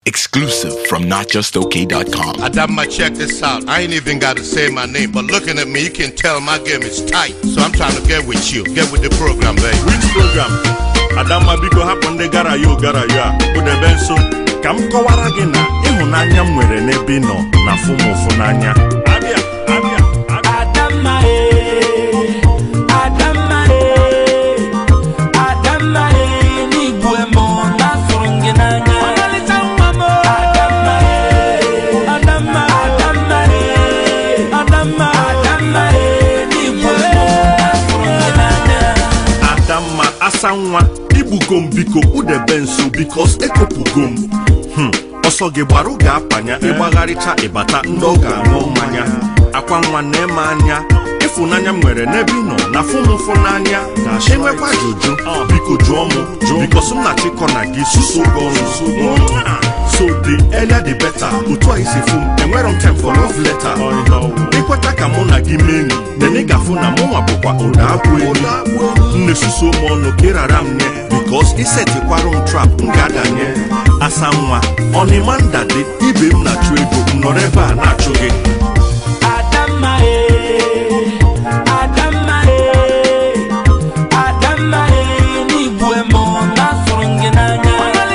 Exclusive from NotJustOK.com. Adama, check this out. I ain't even got to say my name, but looking at me, you can tell my game is tight. So I'm trying to get with you. Get with the program, baby. Which program? Adamma biko hapụ ndị gara ya ogara ya kpụdebe nso ka m kọwara gị na ịhụnanya m nwere n'ebe ị nọ na fụ m ụfụ n'anya abịa abịa abịa Adamma eh, Adamma eh, Adamma eh, n'igbu emo na-asụrụ gị n'anya. Adamma eh, Adamma, Adamma eh, Adamma, Adamma eh, n'igbu emo na-asụrụ gị n'anya. Adamma asa nwa igbugo m biko kpụdebe nso bikos ekopụgo m Hmm, ọsọ gị gbarụ ga-apanya ịgbagharịcha ịbata ndị ọ ga-aṅụ mmanya akwa nwa na-eme anya ịfụnanya m nwere n'ebe ị nọ na fụ m ụfụ n'anya enwekwa ajụjụ biko jụọ m bikos m na-achịkọ na gị suso gị ọnụ so the earlier the better otu a isi fụ m enwere m time for love letter ịkweta ka mụ na gị mee enyi nene gafụ na mụ nwa bụkwa ụda abụ enyi nne suso m ọnụ ka ịrara m nye bikos isetikwarụ m trap m ga-adanye asa nwa ọnịma ndadị ibe m na-achụ ego m nọrọ ebe a na-achụ gị Adamma eh, Adamma eh, Adamma eh, n'igbu emo na-asụrụ gị n'anya.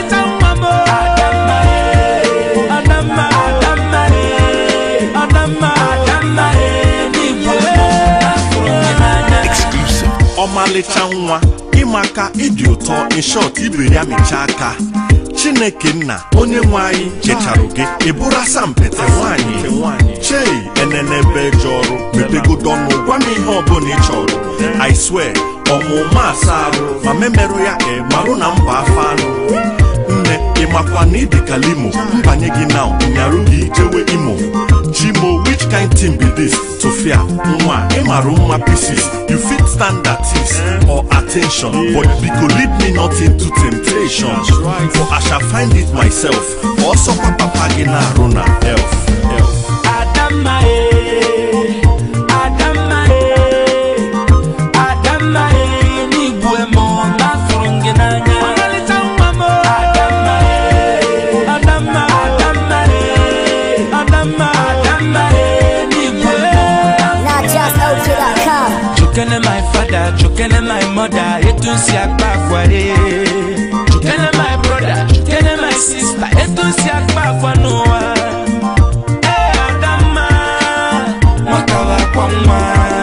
Adamma eh, Adamma, Adamma eh, Adamma, Adamma eh, n'igbu emo na-asụrụ gị n'anya. Exclusive. ọmalịcha nwa ịmaka ịdị ụtọ inshọt ibiri ya mechaa aka chineke nna onye nwe anyị checharụ gị ịbụrụ asampete nwaanyị chei enenebe je ọrụ mepegodo ọnụ gwa m ihe ọbụla ị chọrọ i swear ọmụma asa arụ ma memerụ ya e marụ na mba afọ anụ nne ịmakwa na ịdị ka limo mbanye gị na nyarụ gị jewe imo chimo which kind thing be this tofia nwa ịmarụ mma pieces you fit stand at ease or attention but biko lead me not into temptation for i shall find it myself ọsọkwa papa gị na-arụ na elf elf Adamma eh, Adamma eh, Adamma eh, n'igbu emo na-asụrụ gị n'anya. Adamma eh, Adamma, Adamma eh, Adamma, Adamma eh, n'igbu emo na-asụrụ gị n'anya. NotJustOK.com. Chukene my father, chukene my mother, etu nsi akpa akwa re. Chukene my brother, chukene my sister, etu nsi akpa akwa n'ụwa. Eh, Adamma, nwata wakwa nwa.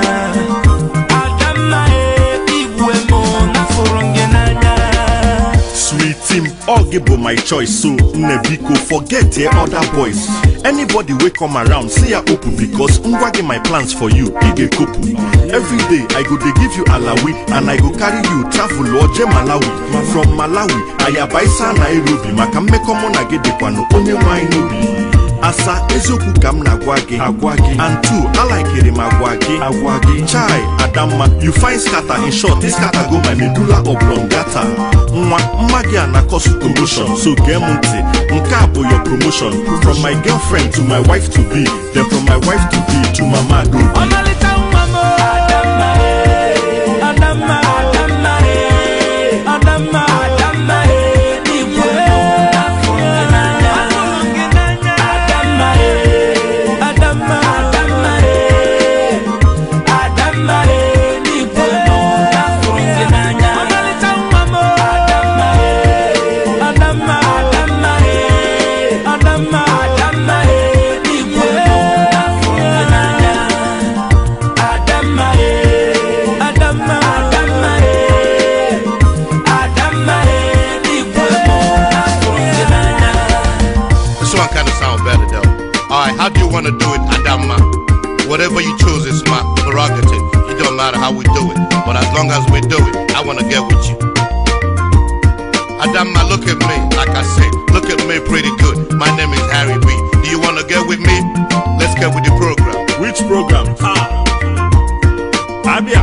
Adamma, eh, igwe mụ n'afụrụ gị n'anya. Sweet team, all give my choice. So, nne biko, forget the other boys. Anybody wey come around, say ya open because ngwagi my plans for you, ige kopu. Every day, I go dey give you alawi and I go carry you travel oje Malawi. From Malawi, ayabaisa Nairobi, maka mmekọ mụ na gị dịkwanụ onye nwanyị n'obi. asa eziokwu ka m na-agwa gị agwa gị and two alaikiri m agwa gị agwa gị chai adamma you find scatter in short this scatter go my medulla oblongata nwa mma gị a na cause commotion so gee m ntị nke a bụ your promotion from my girlfriend to my wife to be then from my wife to be to mama adaobi Ọmalịcha nwa m. Adamma, eh, Adamma, Adamma, eh, Adamma, Adamma, eh, n'igwe mụ n'afụrụ gị n'anya. Adamma, eh, Adamma, Adamma, eh, Adamma, eh, n'igwe mụ n'afụrụ gị n'anya. Adamma, eh, Adamma, Adamma, eh, Adamma, Adamma, eh, n'igwe mụ n'afụrụ gị n'anya. Adamma, eh, Adamma, Adamma, eh, Adamma, eh, n'igwe mụ n'afụrụ gị n'anya. This one kind of sound better though. Alright, how do you want to do it, Adama? Whatever you choose is my prerogative. It don't matter how we do it. But as long as we do it, I want to get with you. Adama, look at me. Like I said, look at me pretty good. My name is Harry B. Do you want to get with me? Let's get with the program. which program ah abia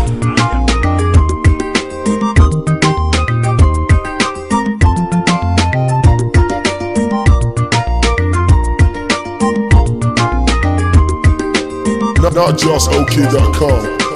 NotJustOK.com.